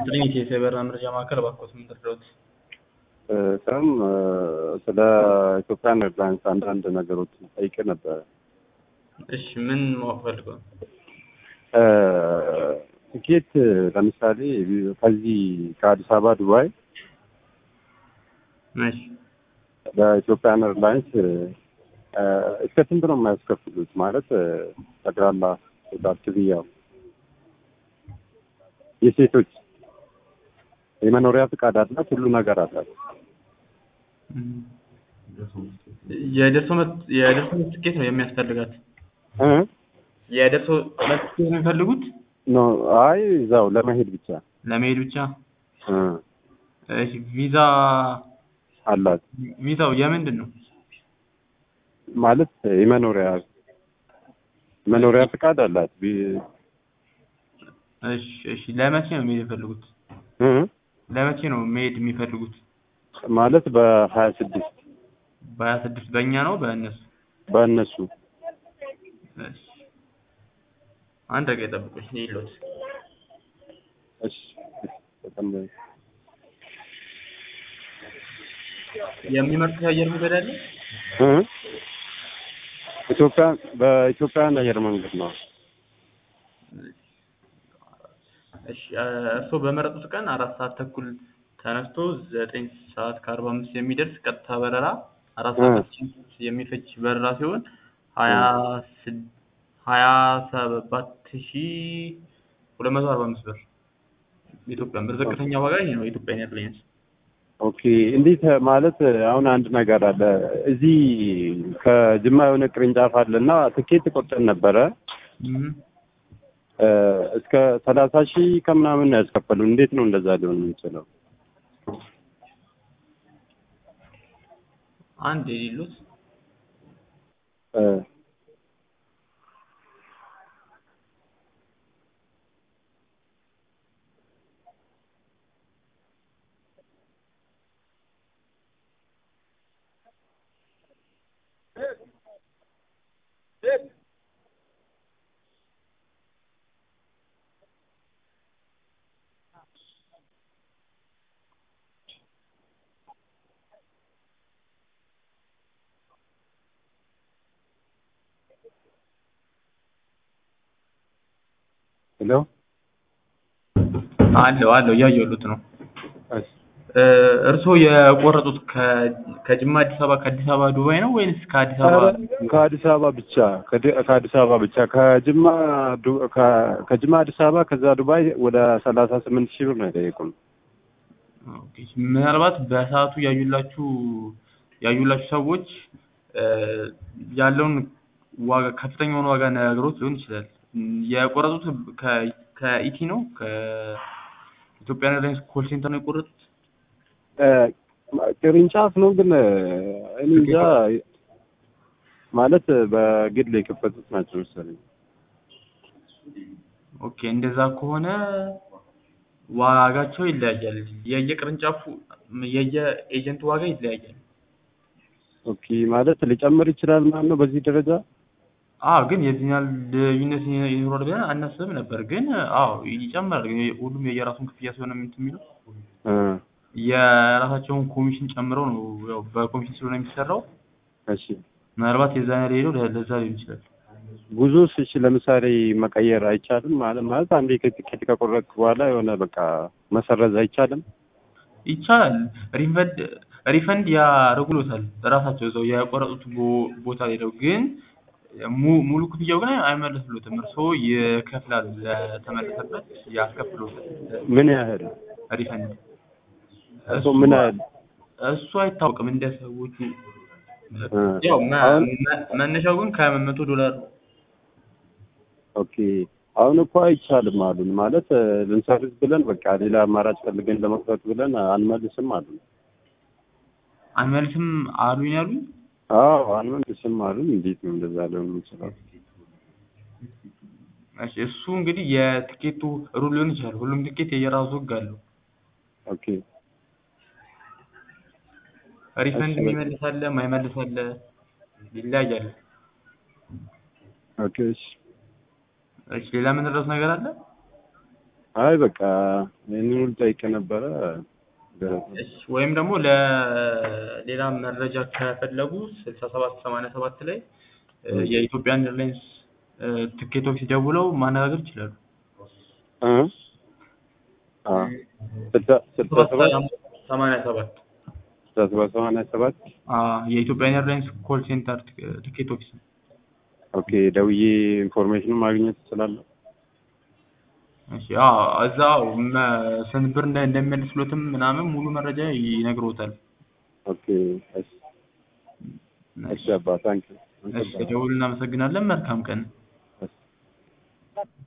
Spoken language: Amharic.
ትሪኒቲ የሳይበር መረጃ ማዕከል እባክዎት ምን ልርዳዎት? ስም ስለ ኢትዮጵያን ኤርላይንስ አንዳንድ ነገሮች ጠይቄ ነበረ። እሺ ምን ማወቅ ፈልገው ነው? ትኬት ለምሳሌ ከዚህ ከአዲስ አበባ ዱባይ እሺ በኢትዮጵያን ኤርላይንስ እስከ ስንት ነው የማያስከፍሉት? ማለት ጠቅላላ ቶታል ክፍያው የሴቶች የመኖሪያ ፍቃድ አላት፣ ሁሉ ነገር አላት። የደርሶ መልስ የደርሶ መልስ ትኬት ነው የሚያስፈልጋት። እ የደርሶ መልስ ትኬት ነው የሚፈልጉት ኖ አይ እዛው ለመሄድ ብቻ ለመሄድ ብቻ። እ እሺ ቪዛ አላት ቪዛው የምንድን ነው? ማለት የመኖሪያ መኖሪያ ፍቃድ አላት። ቢ- እሺ እሺ ለመቼ ነው መሄድ የሚፈልጉት? እ ለመቼ ነው መሄድ የሚፈልጉት? ማለት በሀያ ስድስት በሀያ ስድስት በእኛ ነው በእነሱ? በእነሱ እሺ አንድ ደቂቃ ይጠብቁኝ ይሎት እሺ በጣም የሚመርጡት የአየር መንገድ አለ? እ ኢትዮጵያ በኢትዮጵያን አየር መንገድ ነው። እሺ እርስዎ በመረጡት ቀን አራት ሰዓት ተኩል ተነስቶ ዘጠኝ ሰዓት ከአርባ አምስት የሚደርስ ቀጥታ በረራ አራት ሰዓት የሚፈጅ በረራ ሲሆን ሀያ ስድ- ሀያ ሰባት ሺ ሁለት መቶ አርባ አምስት ብር የኢትዮጵያ ብር ዝቅተኛ ዋጋ ይሄ ነው የኢትዮጵያ ኤርላይንስ። ኦኬ እንዴት ማለት አሁን አንድ ነገር አለ እዚህ ከጅማ የሆነ ቅርንጫፍ አለ እና ትኬት ቆርጠን ነበረ እም፣ እ እስከ ሰላሳ ሺህ ከምናምን ነው ያስከፈሉን። እንዴት ነው እንደዛ ሊሆን የሚችለው? አንድ የሌሉት እ ሄሎ አለው አለው እያየሁት ነው። እሺ እ እርስዎ የቆረጡት ከ- ከጅማ አዲስ አበባ ከአዲስ አበባ ዱባይ ነው ወይንስ ከአዲስ አበባ ኧረ ከአዲስ አበባ ብቻ ከድ- ከአዲስ አበባ ብቻ ከጅማ ዱ- ከ- ከጅማ አዲስ አበባ ከዛ ዱባይ ወደ ሰላሳ ስምንት ሺህ ብር ነው የጠየቁን። ኦኬ፣ ምናልባት በሰዓቱ ያዩላችሁ ያዩላችሁ ሰዎች እ ያለውን ዋጋ ከፍተኛውን ዋጋ ነግሮት ሊሆን ይችላል። እም፣ የቆረጡት ከ- ከኢቲ ነው ከኢትዮጵያን ኤርላይንስ ኮል ሴንተር ነው የቆረጡት። እ ቅርንጫፍ ነው ግን እኔ እንጃ ማለት በግል የከፈቱት ናቸው መሰለኝ። ኦኬ፣ እንደዛ ከሆነ ዋጋቸው ይለያያል። የየቅርንጫፉ የየኤጀንቱ ዋጋ ይለያያል። ኦኬ ማለት ሊጨምር ይችላል ማለት ነው በዚህ ደረጃ። አዎ ግን የዚህን ያህል ልዩነት ይኖራል ብለን አናስብም ነበር። ግን አዎ ይጨምራል። ግን ሁሉም የየራሱን ክፍያ ሲሆን እንትን የሚለው እ የራሳቸውን ኮሚሽን ጨምረው ነው ያው በኮሚሽን ስለሆነ የሚሰራው። እሺ ምናልባት የዛ ያህል ሄደው ለ- ለዛ ሊሆን ይችላል። ጉዞስ እሺ ለምሳሌ መቀየር አይቻልም ማለት ማለት አንዴ ከቲኬት ከቆረጥክ በኋላ የሆነ በቃ መሰረዝ አይቻልም? ይቻላል። ሪፈንድ ሪፈንድ ያደርጉሎታል ራሳቸው እዛው የቆረጡት ቦ- ቦታ ሄደው ግን mu- ሙሉ ክፍያው ግን አይመለስሎትም። እርስዎ ይከፍላሉ ለተመለሰበት ያስከፍሎታል ምን ያህል ሪፈንድ እሱ ምን ያህል እሱ አይታወቅም እንደ ሰዎቹ እ ያው መ- አሁን መ- መነሻው ግን ከመቶ ዶላር ነው። ኦኬ አሁን እኮ አይቻልም አሉን። ማለት እ ልንሰርዝ ብለን በቃ ሌላ አማራጭ ፈልገን ለመክፈት ብለን አንመልስም አሉን። አንመልስም አሉኝ ያሉኝ አዎ አንመልስም አሉን። እንዴት ነው እንደዛ ሊሆን የሚችለው? እሺ እሱ እንግዲህ የትኬቱ ሩል ሊሆን ይችላል። ሁሉም ትኬት የየራሱ ህግ አለው። ኦኬ ሪፈንድ እሺ፣ የሚመልስ አለ፣ የማይመልስ አለ፣ ይለያያል። ኦኬ እሺ እሺ ሌላ ምን ረዳት ነገር አለ? አይ በቃ ይህንን ሁሉ ጠይቄ ነበረ። ደረሰ። እሺ ወይም ደግሞ ለሌላ መረጃ ከፈለጉ ስልሳ ሰባት ሰማንያ ሰባት ላይ እ የኢትዮጵያን ኤርላይንስ እ ትኬት ኦፊስ ደውለው ማነጋገር ይችላሉ። እ አ ስልሳ ስልሳ ሰባት ሰማንያ ሰባት ስልሳ ሰባት ሰማንያ ሰባት አ የኢትዮጵያን ኤርላይንስ ኮል ሴንተር ትኬት ኦፊስ ነው። ኦኬ ደውዬ ኢንፎርሜሽን ማግኘት እችላለሁ? እሺ አዎ እዛው መ- ስንት ብር እንደ- እንደሚመልስሎትም ምናምን ሙሉ መረጃ ይነግሮታል። ኦኬ እሺ እሺ አባ ታንክ ዩ እሺ ደውል እናመሰግናለን። መልካም ቀን